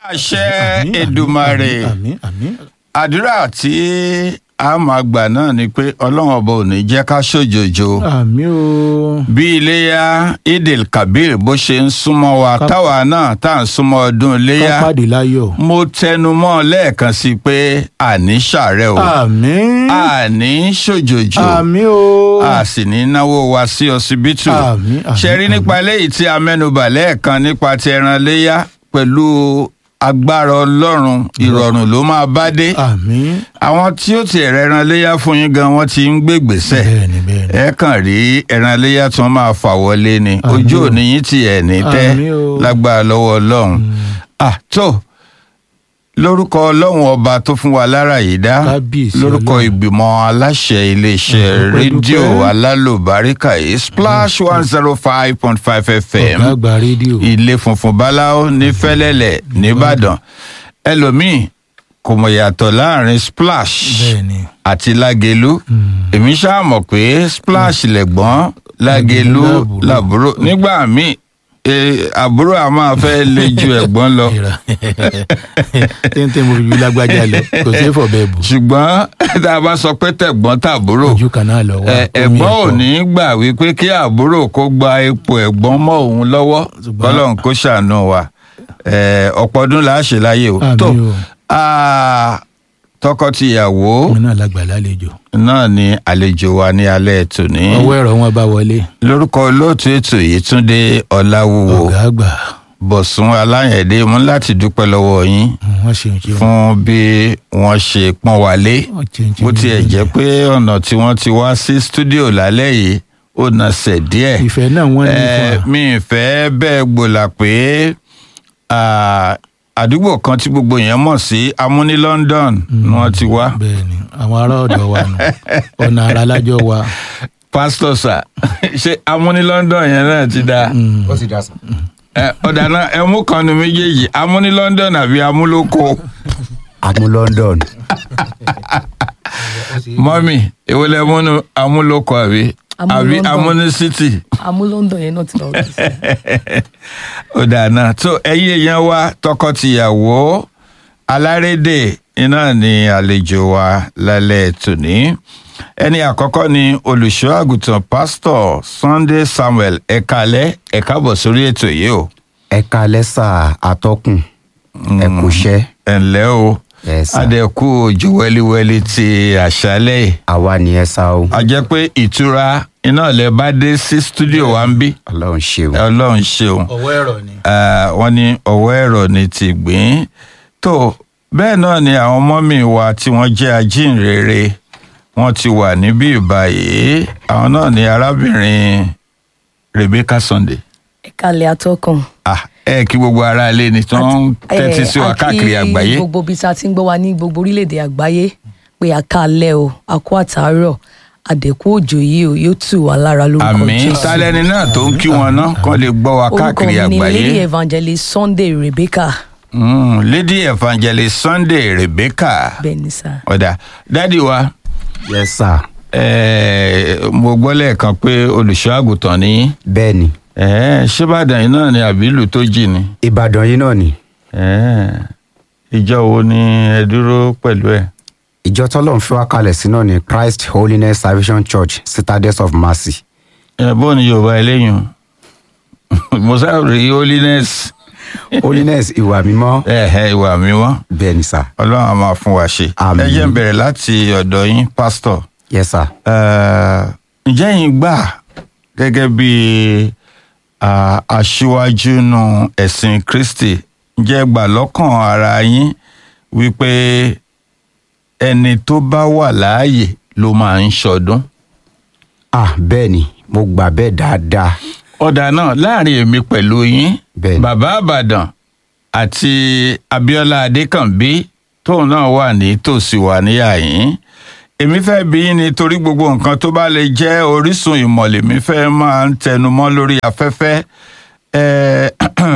àṣẹ Àmín, àmín, Èdùmàrè àmín àmín àdúrà tí a máa gbà náà ni pé ọlọ́run ọba ò ní jẹ́ ká ṣòjòjò àmín o bí iléyà idil kabir bó ṣe ń súnmọ́ wa Ká- táwa náà tá à ń súnmọ́ ọdún ká iléyà pàdé láyọ̀ mo tẹnu mọ́ lẹ́ẹ̀kan sí i pé àní ṣàárẹ̀ o àmín àní ṣòjòjò àmín o a sì ní náwó wa sí ọsibítù Àmín, àmín, ṣe rí nípa eléyìí tí a mẹ́nubà lẹ́ẹ̀kan nípa ti ẹran léyà pẹ̀lú agbára ọlọ́run ìrọ̀rùn ló máa bá dé àmín àwọn tí ó ti ẹ̀rẹ̀ ẹran léyà fún yín gan wọ́n ti ń gbégbèsè bẹ́ẹ̀ni bẹ́ẹ̀ni ẹ kàn rí ẹran léyà tí wọ́n máa fà wọlé ni Àmín ojú o. òní yín ti ẹ̀ ní tẹ́ Àmín o. lágbára lọ́wọ́ ọlọ́run ah tó lórúkọ ọlọ́run ọba tó fún wa lára yìí dá Kábíyèsí lórúkọ Ọlọ́run. ìgbìmọ̀ aláṣẹ iléeṣẹ́ Dúpẹ́, rédíò dúpẹ́. alálòbáríkà yìí splash one zero five point five fm ọ̀gá àgbà rédíò ilé funfun báláwo ní fẹ́lẹ́lẹ̀ nìbàdàn ẹlòmíì kò mọ̀ yàtọ̀ láàrin splash bẹ́ẹ̀ni àti lágelú èmi ṣáà mọ̀ pé splash lẹ̀gbọ́n lágelú Lágelú làbúrò nígbà míì eh, àbúrò a máa fẹ́ lé ju ẹ̀gbọ́n lọ ìrà téńté mo fi ju lágbájá lọ kò sí fọ̀bẹ bù ṣùgbọ́n tá a bá sọ pé tẹ̀gbọ́n tàbúrò ojú kan náà lọ wá ẹ- ẹ̀gbọ́n ò ní gbà wípé kí àbúrò kó gba ipò ẹ̀gbọ́n mọ́ òun lọ́wọ́ Ṣùgbọ́n- kọ́lọ́n kó ṣàánú wa Eh, ọ̀pọ̀ ọdún là á ṣe láyé o Àmín tó o. ah, tọkọ-tìyàwó mi náà lágbà lálejò náà ni àlejò wa ní alẹ́ tòní ọwọ́ ẹ̀rọ wọn bá wọlé lórúkọ olóòtú ètò yìí túndé ọláwúwo ọ̀gá àgbà bọ̀sùn aláyẹ̀dé mú láti dúpẹ́ lọ́wọ́ yín wọ́n ṣe ń ṣe fún bí wọ́n ṣe pọ́n wa lé wọ́n ṣe ń ṣe bó tiẹ̀ jẹ́ pé ọ̀nà tí wọ́n ti wá sí stúdíò lálẹ́ yìí ó nasẹ̀ díẹ̀ ìfẹ́ náà wọ́n ní Eh, fún wa mi ì fẹ́ bẹ́ẹ̀ gbòòlà pé ah, àdúgbò kan tí gbogbo yẹn mọ̀ sí amúní London ni wọ́n ti wá bẹ́ẹ̀ni àwọn ará ọ̀dọ̀ wa nù ọ̀nà ara lájọ wa pásítọ̀ sà ṣé amúní London yẹn náà ti dáa ó sì dá sàn. Eh, ọ̀dà náà ẹ mú kan nu méjèèjì amúní London àbí amúlòkó àmú London. mọ́mì èwo lẹ múnú amúlòkó àbí Amú àbí London. amúní city. àmú London yẹn náà ti lọ rí sí. ó dáná tó ẹ̀yin èèyàn wa tọkọtìyàwó alárédè iná ni àlejò wa lálẹ́ tòní ẹni àkọ́kọ́ ni olùṣọ́ àgùntàn pásítọ̀ Sunday Samuel ẹ̀kalẹ́ ẹ̀kábọ̀ sórí ètò yìí o ẹ kalẹ́ sà atọ́kùn ẹ kò ṣẹ́ ẹ̀ǹlẹ́ o ẹ sà adẹ́kù ojú wẹ́líwẹ́lí ti àṣálẹ́ yìí àwa nìyẹn sá o a jẹ́ pé ìtura iná lẹ bá dé sí stúdíò wa ń bí ọlọ́run ṣeun. ọlọ́run ṣeun ọwọ́ ẹ̀rọ ni Ah, wọ́n ní ọwọ́ ẹ̀rọ ni ti gbìn tó bẹ́ẹ̀ náà ni àwọn mọ́mì wa tí wọ́n jẹ́ ajínrere wọ́n ti wà níbí ìbáyìí àwọn náà ni arábìnrin Rebecca Sunday ẹ̀kalẹ̀ atọ́kàn. ah, ẹ kí gbogbo ara ilé ni tí wọ́n ń tẹ́tí sí wa a kí káàkiri àgbáyé gbogbo ibi tá a ti ń gbọ́ wa ní gbogbo orílẹ̀-èdè àgbáyé pé àkàlẹ̀ o àkó àtàárọ̀ àdẹ̀kú òjò yìí o yóò tù wá lára lórúkọ àmín Jésù. tálẹ́ni náà tó ń kí wọn náà kán lè gbọ́ wa orúkọ káàkiri mi ni àgbáyé lady evangelist Sunday Rebecca Mm, Lady Evangelist Sunday Rebecca bẹ́ẹ̀ ni sá. ọ̀dà dádì wa yes sà eh, mo gbọ́ lẹ́ẹ̀kan pé olùṣọ́ àgùntàn ni yín. bẹ́ẹ̀ ni Ẹ̀ẹ́, ṣébàdàn yìí náà ni àbí ìlú tó jì ni ìbàdàn yìí náà ni Ẹ̀ẹ́, ìjọ wo ni ẹ dúró pẹ̀lú ẹ̀. ìjọ tọ́lọ́run fi wá kalẹ̀ sí náà ni Christ Holiness Salvation Church Citadels of Mercy ẹ bó ni yorùbá eléyìí mo sábà holiness Holiness ìwà mímọ́ ẹ̀ẹ́ ìwà mi wọ́n bẹ́ẹ̀ ni sà ọlọ́run á máa fún wa ṣe. Àmín. ẹ jẹ́ n bẹ̀rẹ̀ láti ọ̀dọ̀ yín pásítọ̀. yes sà Ẹ̀ẹ́, ǹjẹ́ yín gbà gẹ́gẹ́ bí ah, aṣíwájú nu ẹ̀sìn Kristi ǹjẹ́ ẹ gbà lọ́kàn ara yín wípé ẹni tó bá wà láàyè ló máa ń ṣọdún. ah bẹ́ẹ̀ ni mo gbà bẹ́ẹ̀ dáadáa ọ̀dà náà láàrin èmi pẹ̀lú yín Bẹ́ẹ̀ni. bàbá àbàdàn àti abiola adékànbí tóun náà wà ní tòsí wà níyà yín èmi fẹ́ bí yín nítorí gbogbo nǹkan tó bá lè jẹ́ orísun ìmọ̀ lèmi fẹ́ máa ń tẹnumọ́ lórí afẹ́fẹ́ Eh,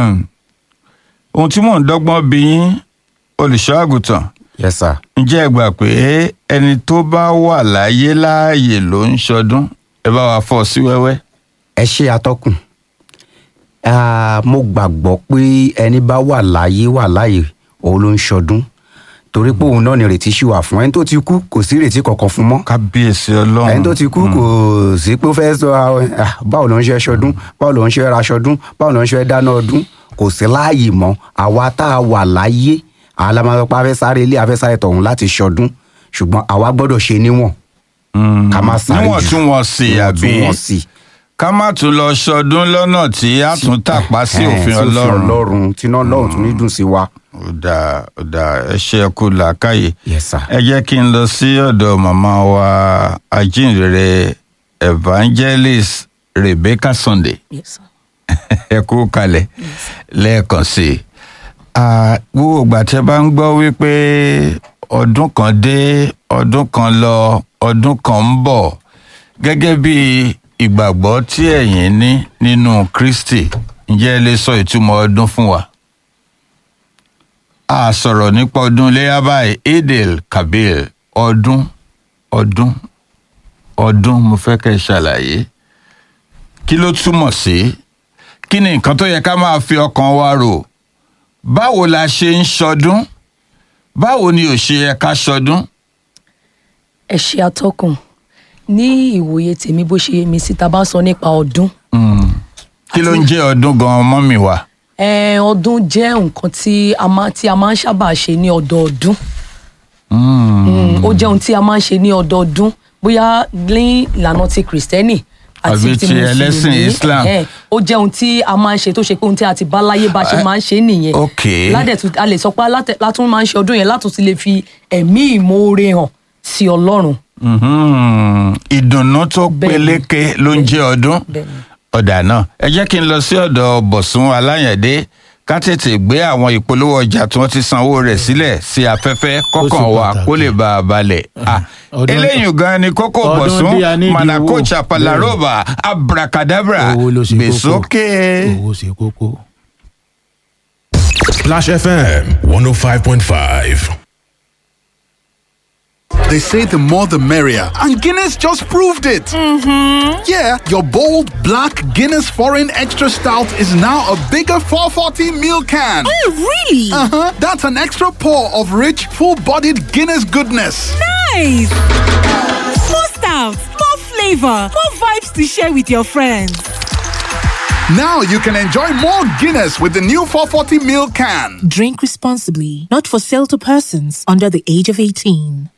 ohun tí mò ń dọ́gbọ́n bí yín olùṣọ́ àgùntàn yes sà ǹjẹ́ ẹ gbà pé ẹni tó bá wà láyé láàyè ló ń ṣọdún ẹ bá wa fọ́ sí wẹ́wẹ́. ẹ ṣe atọ́kùn Ah, mo gbàgbọ́ pé ẹni bá wà láyé wà láyé òun ló ń ṣọdún torí pé òun náà ni ìrètí ṣì wà fún ẹni tó ti kú kò sí ìrètí kankan fún mọ́ kábíyèsí ọlọ́run ẹni tó ti kú kò sí pé ó fẹ́ sọ ah, báwo ló ń ṣe ṣọdún báwo ló ń ṣe raṣọdún báwo ló ń ṣe dáná ọdún kò sí láàyè mọ́ àwa tá a wà láyé àlámọ́pá fẹ́ sáré ilé afẹ́ sáré tọ̀hún láti ṣọdún ṣùgbọ́n àwa gbọ́dọ̀ ṣe níwọ̀n ká má sáré jù níwọ̀ntúnwọ̀nsì àbí níwọ̀ntúnwọ̀nsì ká má tún lọ ṣọdún lọ́nà tí a tún tàpá sí Eh, òfin ọlọ́run ọlọ́run tí náà lọ́run tún ní dùn sí wa. ó dáa ó dáa ẹ ṣe ẹ kú làákàyè Yes, sir. ẹ jẹ́ kí n lọ sí ọ̀dọ̀ màmá wa ajínrere evangelist rebecca sunday Yes, sir. ẹ kú kalẹ̀ lẹ́ẹ̀kan sí i Ah, gbogbo ìgbà tí ẹ bá ń gbọ́ wípé ọdún kan dé ọdún kan lọ ọdún kan ń bọ̀ gẹ́gẹ́ bí ìgbàgbọ́ tí ẹ̀yin ní nínú kristi ǹjẹ́ ẹ lè sọ ìtumọ̀ ọdún fún wa a sọ̀rọ̀ nípa ọdún iléyà báyìí idil kabir ọdún ọdún ọdún mo fẹ́ kẹ́ ẹ ṣàlàyé kí ló túmọ̀ sí kí ni nǹkan tó yẹ ká máa fi ọkàn wa rò báwo la ṣe ń ṣọdún báwo ni ò ṣe yẹ ká ṣọdún. ẹ ṣe atọ́kùn ní ìwòye tèmi bó ṣe yé mi sí ta bá sọ nípa ọdún kí ló ń jẹ́ ọdún gan-an mọ́mì wa. Eh, ọdún jẹ́ nǹkan tí a máa tí a máa ń sábà ṣe ní ọdọọdún Mm, ó jẹ́ ohun tí a máa ń ṣe ní ọdọọdún bóyá ní ìlànà ti kìrìsìtẹ́nì àti Àbí ti ti ẹlẹ́sìn mùsùlùmí Islam. Eh, ó jẹ́ ohun tí a máa ń ṣe tó ṣe pé ohun tí a ti bá láyé bá ṣe máa ń ṣe nìyẹn ok. ládẹ̀tú a lè sọ pé alátẹ- látún máa ń ṣe ọdún yẹn látún ti lè fi ẹ̀mí ìmoore hàn sí ọlọ́run Mhm. ìdùnnú tó Bẹ́ẹ̀ni. peléke ló ń jẹ́ ọdún Bẹ́ẹ̀ni. ọ̀dà náà ẹ jẹ́ kí n lọ sí ọ̀dọ̀ bọ̀sùn aláyẹ̀dé ká tètè gbé àwọn ìpolówó ọjà tí wọ́n ti sanwó rẹ̀ sílẹ̀ sí afẹ́fẹ́ kọ́kàn wa pàtàkì. kó lè bá a balẹ̀. Ah, Ọdún- eléyìí gan ni kókó ọdún bọ̀sùn bí a nídìí manako owó. chapalaroba abracadabra owó ló ṣe kókó gbèsókè. owó ṣe kókó. Splash FM 105.5. They say the more the merrier, and Guinness just proved it. Mm-hmm. Yeah, your bold black Guinness Foreign Extra Stout is now a bigger 440 ml can. Oh, really? Uh huh. That's an extra pour of rich, full-bodied Guinness goodness. Nice! More stout, more flavor, more vibes to share with your friends. Now you can enjoy more Guinness with the new 440 ml can. Drink responsibly, not for sale to persons under the age of 18.